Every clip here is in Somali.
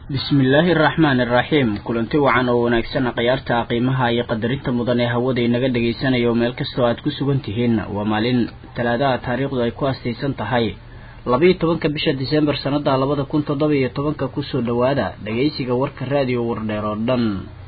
bismillaahi araxmaan iraxiim kulanti wacan oo wanaagsan khiyaarta qiimaha iyo qadarinta mudan ee hawada inaga dhagaysanayo meel kastoo aad ku sugan tihiin waa maalin talaadaha taariikhdu ay ku astaysan tahay labiiyo tobanka bisha disembar sannada labada kun toddoba iyo tobanka kusoo dhowaada dhagaysiga warka raadiyo wardheer oo dhan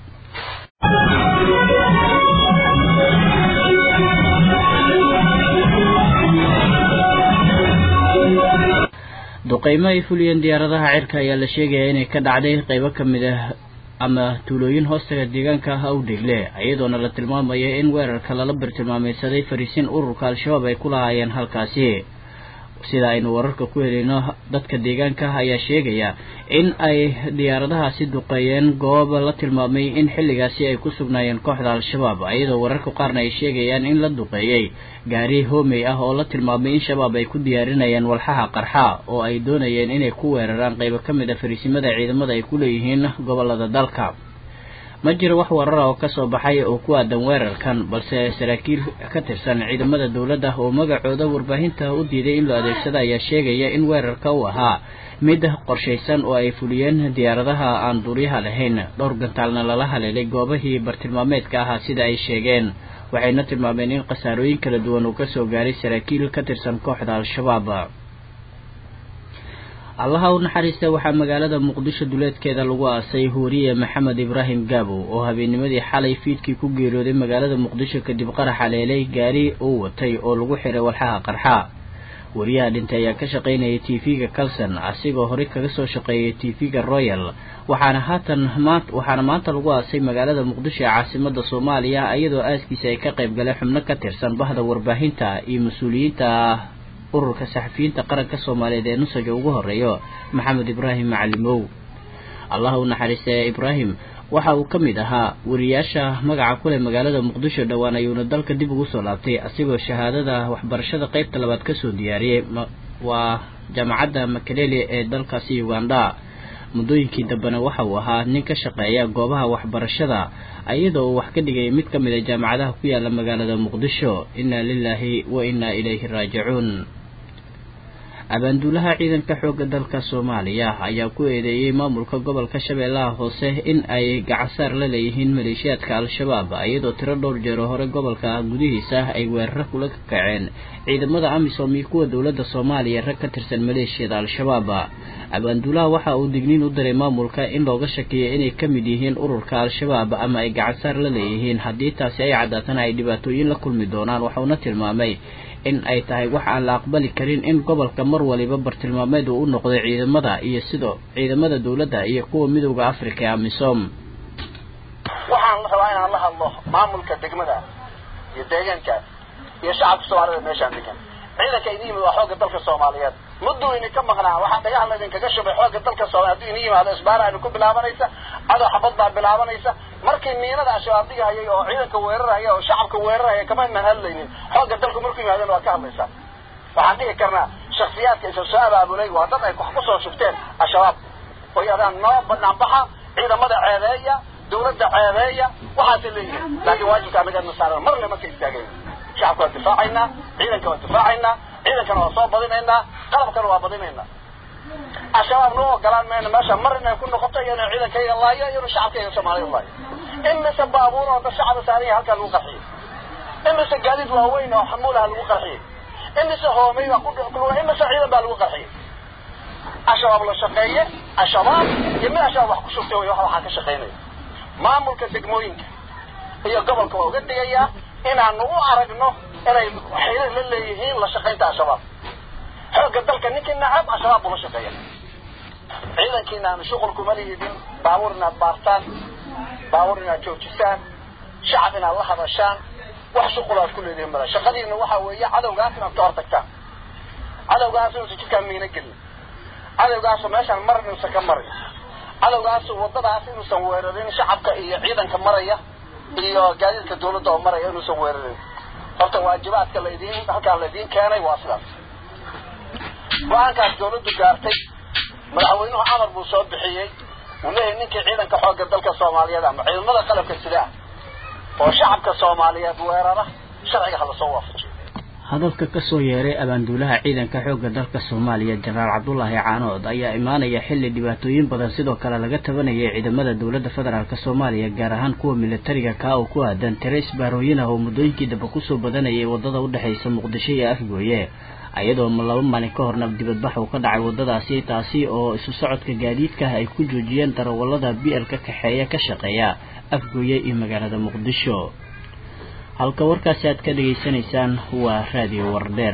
duqeymo ay fuliyeen diyaaradaha cirka ayaa la sheegaya inay ka dhacday qeybo ka mid ah ama tuulooyin hoostaga deegaanka ah awdhegle iyadoona la tilmaamaya in weerarka lala bartilmaameysaday fariisin ururka al-shabaab ay ku lahaayeen halkaasi sida aynu wararka ku helayno dadka deegaanka ayaa sheegaya in ay diyaaradahaasi duqeeyeen goob la tilmaamay in xilligaasi ay ku sugnaayeen kooxda al-shabaab iyadoo wararka qaarna ay sheegayaan in la duqeeyey gaari hoomey ah oo la tilmaamay in shabaab ay ku diyaarinayeen walxaha qarxa oo ay doonayeen inay ku weeraraan qeybo ka mid a fariisimada ciidamada ay ku leeyihiin gobolada dalka ma jiro wax warara oo kasoo baxay oo ku aadan weerarkan balse saraakiil ka tirsan ciidamada dowladda oo magacooda warbaahinta u diiday in loo adeegsado ayaa sheegaya in weerarka uu ahaa mid qorshaysan oo ay fuliyeen diyaaradaha aan duuryaha lahayn dhowr gantaalna lala haleelay goobahii bartilmaameedka ahaa sida ay sheegeen waxayna tilmaameen in khasaarooyin kala duwan uu kasoo gaaray saraakiil ka tirsan kooxda al-shabaab allaha u naxariista waxaa magaalada muqdisho duleedkeeda lagu aasay huuriye maxamed ibraahim gaabow oo habeennimadii xalay fiidkii ku geeriyooday magaalada muqdisho kadib qarax haleelay gaari uu watay oo lagu xiray walxaha qarxa wariyaha dhintay ayaa ka shaqaynayay t v-ga calson asigoo horey kaga soo shaqeeyay t v-ga royal waxaana haatan waxaana maanta lagu aasay magaalada muqdisho ee caasimada soomaaliya iyadoo aaskiisa ay ka qayb galeen xubno ka tirsan bahda warbaahinta iyo mas-uuliyiinta ururka saxafiyiinta qaranka soomaaliyeed ee nusaga ugu horeeyo maxamed ibraahim macalimow allah u naxariista ibraahim waxa uu ka mid ahaa wariyaasha magaca kuleh magaalada muqdisho dhowaan ayuuna dalka dib ugu soo laabtay asigoo shahaadada waxbarashada qeybta labaad kasoo diyaariyey waa jaamacadda makalele ee dalkaasi uganda muddooyinkii dambena waxa uu ahaa nin ka shaqeeya goobaha waxbarashada iyadoo uu wax ka dhigay mid ka mid a jaamacadaha ku yaala magaalada muqdisho inna lilaahi wa inna ilayhi raajicuun abaanduulaha ciidanka xoogga dalka soomaaliya ayaa ku eedeeyey maamulka gobolka shabeellaha hoose in ay gacansaar la leeyihiin maleeshiyaadka al-shabaab iyadoo tiro dhowr jeero hore gobolka gudihiisa ay weeraro kula kaceen ciidamada amisom iyo kuwa dowladda soomaaliya rag ka tirsan maleeshiyada al-shabaab abaanduulaha waxa uu digniin u diray maamulka in looga shakiyo inay ka mid yihiin ururka al-shabaab ama ay gacansaar la leeyihiin haddii taasi ay caddaatana ay dhibaatooyin la kulmi doonaan waxauna tilmaamay in ay tahay wax aan la aqbali karin in gobolka mar waliba bartilmaameed uu u noqday ciidamada iyo sidoo ciidamada dowladda iyo kuwa midowda africa ee amisom waxaan rabaa inaan la hadlo maamulka degmada iyo deegaanka iyo shacabka soomaalida meeshaan degan ciidanka idin yimid waa xoogga dalka soomaaliyeed mudduu idin ka maqnaa waxaa dhagaha laydinkaga shubay xoogga dalka soomaliya hadduu idin yimaado isbaara aynu ku bilaabanaysa cadow xabad baa bilaabanaysa markii miinada al-shabaab dhigahayay oo ciidanka weerarhaya oo shacabka weerarhaya kama imaan hadlaynin xoogga dalku markuu yimaadeen waa ka hadlaysaa waxaan dhihi karnaa shaksiyaadka isa soo abaabulay waa dad ay wax kusoo shubteen al-shabaab oo yadaan noo banaan baxa ciidamada ceebeeya dawladda ceebeeya waxaasay leeyihin laakiin waajibka annaga saaran marna marka istaageen shacabka waa difaacaynaa ciidanka waa difaacaynaa ciidankana waa soo badinaynaa qalabkana waa badinaynaa al-shabaab noo ogolaan mayna meesha mar inay ku noqoto iyo inay ciidankayga laayo iyo inuu shacabkayga soomaaliyad laayo imise baabuur oo dad shacaba saaranya halkaa lagu qarxiyey imise gaadiid waaweyn oo xamuulaha lagu qarxiyey imise hoomey baa ku imise ciidan baa lagu qarxiyey al-shabaab la shaqeeye al-shabaab iyo mid al-shabaab wax ku shugtay way waxaa ka shaqaynaya maamulka degmooyinka iyo gobolka waa uga digayaa inaanu u aragno inay xiriir la leeyihiin la shaqaynta al-shabaab xoogga dalka ninkii nacab al-shabaab buu la shaqeeya ciidankiina aanu shuqul kuma lihidin baabuur inaad baartaan baabuur inaad joojisaan shacab inaad la hadashaan wax shuqul aad ku leedihin mala shaqadiina waxa weeye cadowgaas inaad ka hortagtaan cadowgaas inuusan jidkaan miina gelin cadowgaasu meeshaan mar inuusan ka marin cadowgaasu waddadaas inuusan weerarin shacabka iyo ciidanka maraya iyo gaadiidka dawladda oo maraya inuusan weerarin horta waajibaadka laydin halkaa laydiin keenay waa sidaas go-aankaas dawladdu gaartay madaxweynuhu amar buu soo bixiyey uu leeyahay ninkii ciidanka xoogga dalka soomaaliyeed ama ciidamada qalabka sidaa oo shacabka soomaaliyeed weerara sharciga ha lasoo waafajiyo hadalka kasoo yeeray abaanduulaha ciidanka xoogga dalka soomaaliya jenaraal cabdulaahi caanood ayaa imaanaya xilli dhibaatooyin badan sidoo kale laga tabanayay ciidamada dowladda federaalk soomaaliya gaar ahaan kuwa militariga kaa oo ku aadan tiro isbaarooyin ah oo muddooyinkii dambe kusoo badanayay waddada udhexaysa muqdisho iyo afgooye iyadoo laba maalin ka horna dibadbax uu ka dhacay waddadaasi taasi oo isu socodka gaadiidka ay ku joojiyeen darawallada b l ka kaxeeya ka shaqeeya afgooye iyo magaalada muqdisho halka warkaasi aad ka dhegaysanaysaan waa raadiyo wardheer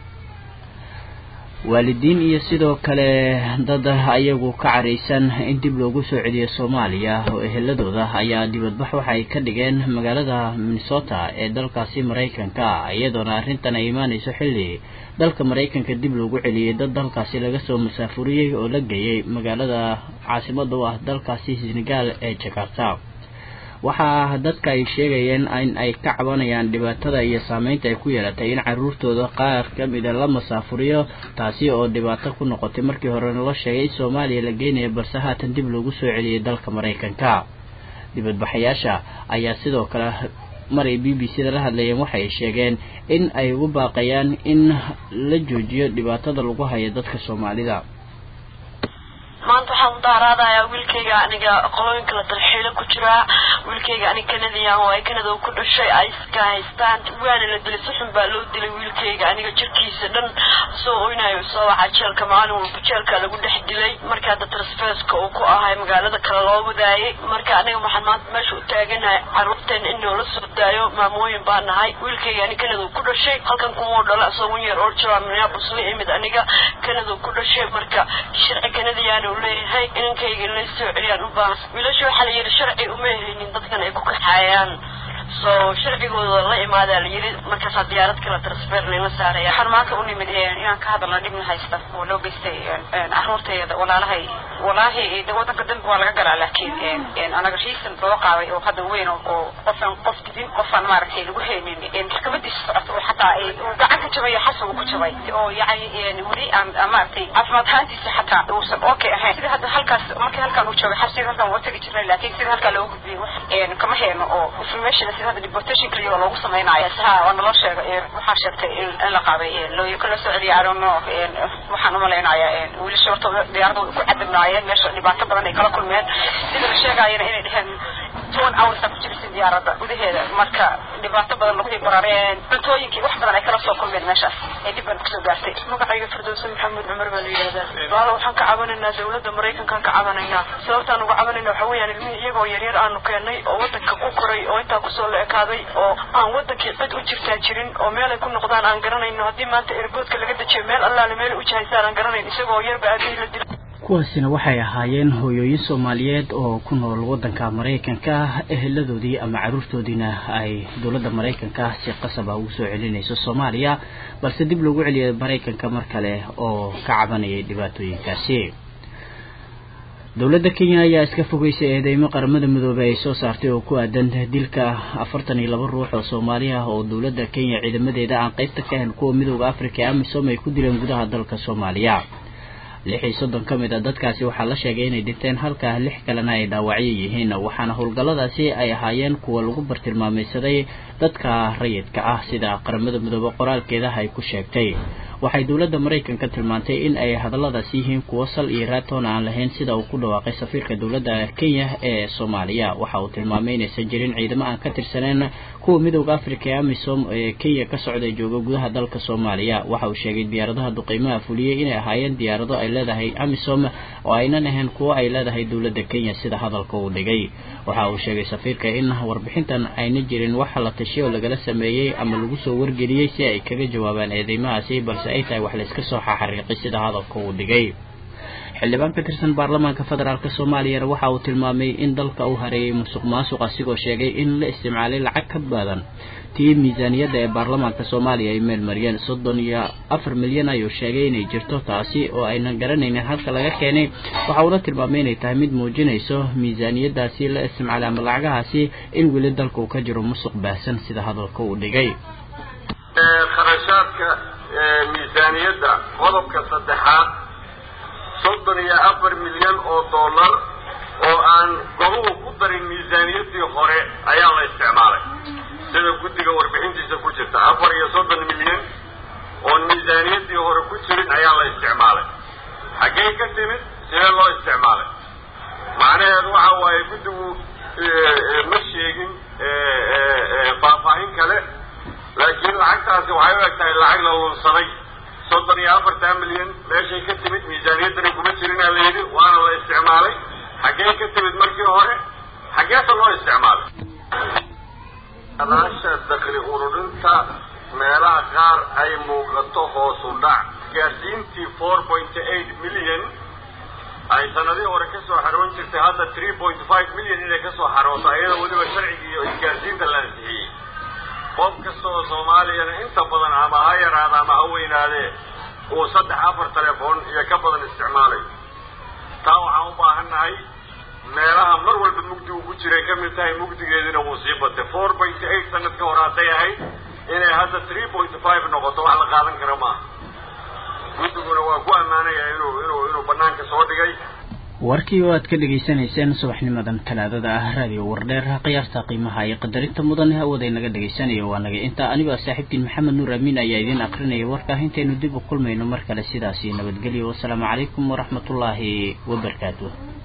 waalidiin iyo sidoo kale dad ayagu ka caraysan in dib loogu soo celiyo soomaaliya oo eheladooda ayaa dibadbax waxay ka dhigeen magaalada minnesota ee dalkaasi maraykanka iyadoona arrintan ay imaanayso xilli dalka maraykanka dib loogu celiyey dad dalkaasi laga soo masaafuriyey oo la geeyey magaalada caasimada u ah dalkaasi senegal ee jakarta waxaa dadka ay sheegayeen in ay ka cabanayaan dhibaatada iyo saameynta ay ku yeelatay in caruurtooda qaar ka mida la masaafuriyo taasi oo dhibaato ku noqotay markii horena loo sheegay in soomaaliya la geynayo balse haatan dib loogu soo celiyey dalka maraykanka dibadbaxayaasha ayaa sidoo kale maray b b c da la hadlayeen waxay sheegeen in ay ugu baaqayaan in la joojiyo dhibaatada lagu hayo dadka soomaalida maanta waxaan mudaaraadayaa wiilkayga aniga qolooyinka la dalxiilo ku jiraa wiilkayga aniga kanadiyan oo ay kanada ku dhashay ay iska haystaan waana la dilay si xun baa loo dilay wiilkayga aniga jirkiisa dhan soo oynayo soo waxa jeelka maalin walba jeelka lagu dhex dilay marka hadda transferska uu ku ahay magaalada kale loo wadaayay marka aniga waxaan maanta meesha u taaganahay caruurteen in noola soo daayo maamooyin baa nahay wiilkayga aniga kanada ku dhashay halkan kumuu dhala isagoo yar oo jira minneapolis la imid aniga kanada ku dhashay marka sharci kanadiyaan leeyahay inankayga la soo celiyaan u baahan wiilasha waxaa la yidhi sharci uma haynin dadkan ay ku kaxaayaan soo sharcigooda la imaadaa la yidhi markaasaa diyaarad kala transfer layla saaraya waxaan maanta u nimid inaan ka hadalno dhibna haysta oo loo geystay caruurtayda walaalahay walaahi de wadanka dambi waa laga galaa laakiin anaga riisan loo qaaday oo hadda weyn oo qofaan qof didin qofaan maaragtay lagu haynin maxkamadiisa socoto oo xataa gacan ka jabay xasagu ku jabay oo yacni weli aan maaragtay caafimaad ahaantiisa xataa uusan okay ahayn sida hadda halkaas markii halkaan uu joogay xabsiga halkaan waa tegi jirnay laakiin sida halkaa loogu gudbiyey wax kama hayno oo information sida hadda deportation kaliya oo loogu samaynayo ha waa naloo sheegay waxaa sheegtay in la qaaday looyinka la soo celiyay arono waxaan umalaynayaa wiilasha horta diyaarada ku cadabnaayeen meesha dhibaato badan ay kala kulmeen sida la sheegayana inay dheheen toban hours ku jirisa diyaaradda gudaheeda marka dhibaato badan lagu barareen cuntooyinkii wax badan ay kala soo kulmeen meeshaas ee dhib badan kusoo gaartay magacayga firdowse maxamed cumar baa la yidhahdaa baala waxaan ka cabanaynaa dawladda maraykankaan ka cabanaynaa sababtaan uga cabanayna waxa weeyaan ilmihii iyagoo yaryar aanu keennay oo wadanka ku koray oo intaa kusoo la ekaaday oo aan wadankii cid u jirtaa jirin oo meelay ku noqdaan aan garanayno haddii maanta erboodka laga dejiyo meel allaale meelay u jihaysaan aan garanayn isagoo yarba aabihii la dila kuwaasina waxay ahaayeen hooyooyin soomaaliyeed oo ku nool waddanka maraykanka eheladoodii ama carruurtoodiina ay dowladda maraykanka si qasab ah ugu soo celinayso soomaaliya balse dib loogu celiyay maraykanka mar kale oo ka cabanayay dhibaatooyinkaasi dowladda kenya ayaa iska fogeysay eedeymo qaramada midoobey ay soo saartay oo ku aadan dilka afartan iyo laba ruux oo soomaali ah oo dowladda kenya ciidamadeeda aan qaybta ka ahayn kuwa midooda africa ee amisom ay ku dileen gudaha dalka soomaaliya lix iyo soddon ka mid a dadkaasi waxaa la sheegay inay dhinteen halka lix kalena ay dhaawacyo yihiin waxaana howlgalladaasi ay ahaayeen kuwa lagu bartilmaamaysaday dadka rayidka ah sida qaramada midoobe qoraalkeeda ay ku sheegtay waxay dowladda maraykanka tilmaantay in ay hadalladaas yihiin kuwo sal iyo raatoon aan lahayn sida uu ku dhawaaqay safiirka dowladda kenya ee soomaaliya waxa uu tilmaamay inaysan jirin ciidamo aan ka tirsaneyn kuwa midooda africa ee amisom ee kenya ka socda jooga gudaha dalka soomaaliya waxa uu sheegay diyaaradaha duqeymaha fuliyey inay ahaayeen diyaarado ay leedahay amisom oo aynan ahayn kuwo ay leedahay dowladda kenya sida hadalka uu dhigay waxa uu sheegay safiirka in warbixintan ayna jirin wax la tashiyo lagala sameeyey ama lagu soo wargeliyey si ay kaga jawaabaan eedeymahaasi balse ay tahay wax layska soo xaxariiqay sida hadalka uu dhigay xildhibaan ka tirsan baarlamaanka federaalk soomaaliyana waxa uu tilmaamay in dalka uu hareeyay musuq maasuq asigoo sheegay in la isticmaalay lacag ka badan tii miisaaniyadda ee baarlamaanka soomaaliya ay meel mariyeen soddon iyo afar milyan ayuu sheegay inay jirto taasi oo aynan garanaynin halka laga keenay waxa uuna tilmaamay inay tahay mid muujinayso miisaaniyadaasi la isticmaalay ama lacagahaasi in weli dalka uu ka jiro musuq baahsan sida hadalka uu dhigay kharashaadka miisaaniyadda qodobka saddexaad soddon iyo afar milyan oo dollar oo aan gobuhu ku darin miisaaniyaddii hore ayaa la isticmaalay sida guddiga warbixintiisa ku jirta afar iyo soddon milyan oon miisaaniyaddii hore ku jirin ayaa la isticmaalay xaggee ka timid sidee loo isticmaalay macnaheedu waxa waaye guddigu ma sheegin faahfaahin kale laakiin lacagtaasi waxay u eg tahay lacag la lunsaday soddon iyo afartan milyan meeshay ka timid miisaaniyaddana kuma jirinaa la yidhi waana la isticmaalay xaggee ka timid markii hore xaggeese loo isticmaalay adaasha dakli ururinta meelaha qaar ay muuqato hoos u dhac gaarsiintii four point eight million ay sanadihii hore kasoo xaroon jirtay hadda three point five million inay kasoo xarooto ayadoo weliba sharcigii iyo isgaarsiinta la ansixiyey qof kasta oo soomaaliyana inta badan ama ha yaraada ama ha weynaadee uu saddex afar telefoon iyo ka badan isticmaalay taa waxaan u baahan nahay meelaha mar walba mugdigu ku jiray ka mid tahay mugdigeedina wuu sii batay four point eight sanad ka hor hadday ahayd inay hadda three point five noqoto wax la qaadan kara maaha guddiguna waa ku ammaanaya inuu inuu inuu banaanka soo dhigay warkii oo aad ka dhegaysanayseen subaxnimadan talaadada ah raadiyo wardheer khiyaarta qiimaha iyo qadarinta mudan hawada inaga dhegaysanaya waa naga intaa anigoo saaxiibtiin maxamed nuur amiin ayaa idiin akrinaya warka intaynu dib u kulmayno mar kale sidaasi nabadgelyo wasalaamu calaykum waraxmatullaahi wabarakaatu